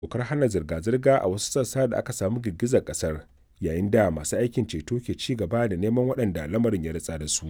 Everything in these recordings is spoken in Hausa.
dokar hana zirga-zirga a wasu sassa da aka samu girgizar kasar yayin da masu aikin ceto ke ci gaba da neman waɗanda lamarin ya ritsa da su.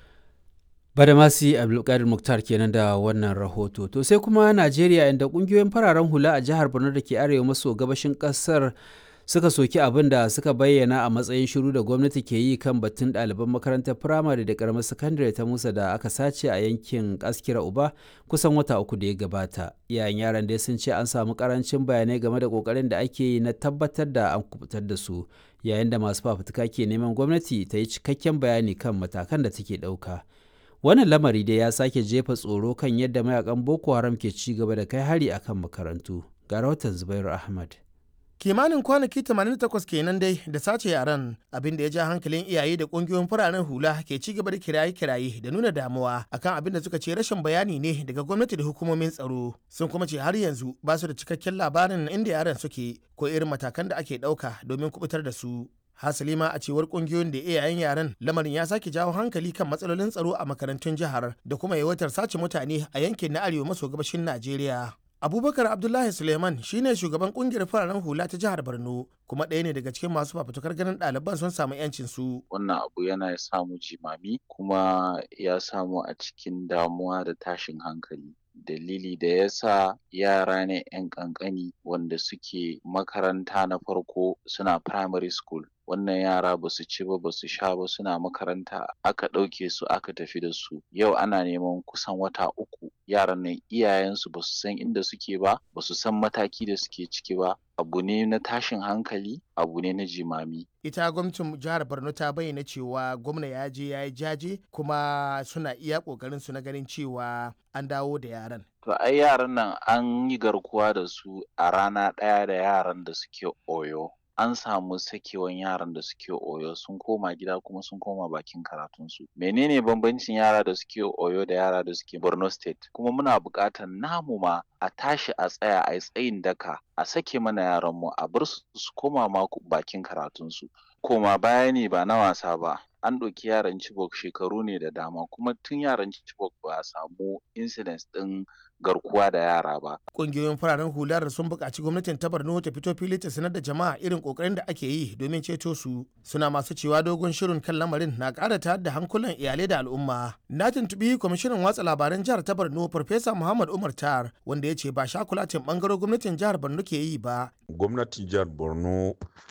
Badamasi Abdulkadir Muktar kenan da wannan rahoto. To sai kuma Najeriya inda kungiyoyin fararen hula a jihar Borno da ke arewa maso gabashin kasar suka soki abin da suka bayyana a matsayin shiru da gwamnati ke yi kan batun ɗaliban makarantar firamare da karamar sakandare ta Musa da aka sace a yankin Askira Uba kusan wata uku da ya gabata. Iyayen yaran dai sun ce an samu karancin bayanai game da kokarin da ake yi na tabbatar da an kubutar da su yayin da masu fafutuka ke neman gwamnati ta yi cikakken bayani kan matakan da take ɗauka. wannan lamari dai ya sake jefa tsoro kan yadda mayakan boko haram ke ci gaba da kai hari akan makarantu ga rahoton zubairu ahmad kimanin kwanaki 88 kenan dai da sace yaran abin da ya ja hankalin iyaye da kungiyoyin fararen hula ke ci gaba da kiraye-kiraye da nuna damuwa akan abin da suka ce rashin bayani ne daga gwamnati da hukumomin tsaro sun kuma ce har yanzu ba su da cikakken labarin inda yaran suke ko irin matakan da ake ɗauka domin kubutar da su hasali ma a cewar kungiyoyin da iyayen yaren lamarin ya sake jawo hankali kan matsalolin tsaro a makarantun jihar da kuma yawaitar sace mutane a yankin na arewa maso gabashin najeriya abubakar abdullahi suleiman shine shugaban kungiyar fararen hula ta jihar borno kuma ɗaya ne daga cikin masu fafutukar ganin ɗaliban sun samu yancin su wannan abu yana samu jimami kuma ya samu a cikin damuwa da tashin hankali dalili da ya sa yara ne 'yan kankani wanda suke makaranta na farko suna primary school wannan yara ba su ci ba ba su sha ba suna makaranta aka ɗauke su aka tafi da su yau ana neman kusan wata uku yaran nan iyayensu ba su san inda suke ba ba su san mataki da suke ciki ba abu ne na tashin hankali abu ne na jimami ita gwamnatin jihar borno ta bayyana cewa gwamna ya je ya yi jaje kuma suna iya kokarin su na ganin cewa an dawo da yaran to ai yaran nan an yi garkuwa da su a rana ɗaya da yaran da suke oyo an samu sakewan yaran da suke oyo sun koma gida kuma sun koma bakin karatunsu menene bambancin yara da suke oyo da yara da suke borno state kuma muna buƙatar namu ma a tashi a tsaya a tsayin daka a sake mana yaranmu a bar su su koma ma bakin karatunsu koma baya ne ba na wasa ba an ɗauki yaran Chibok shekaru ne da dama kuma tun yaran Chibok ba a samu incidents ɗin garkuwa da yara ba. Ƙungiyoyin fararen hular sun buƙaci gwamnatin ta Borno ta fito fili ta sanar da jama'a irin ƙoƙarin da ake yi domin ceto su. Suna masu cewa dogon shirin kan lamarin na ƙara tayar da hankulan iyalai da al'umma. Na tuntuɓi kwamishinan watsa labaran jihar ta Borno Farfesa Muhammad Umar Tar wanda ya ce ba shakulatin ɓangaren gwamnatin jihar Borno ke yi ba. Gwamnatin jihar Borno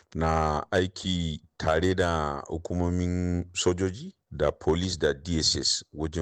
na aiki tare da hukumomin sojoji da police da dss wajen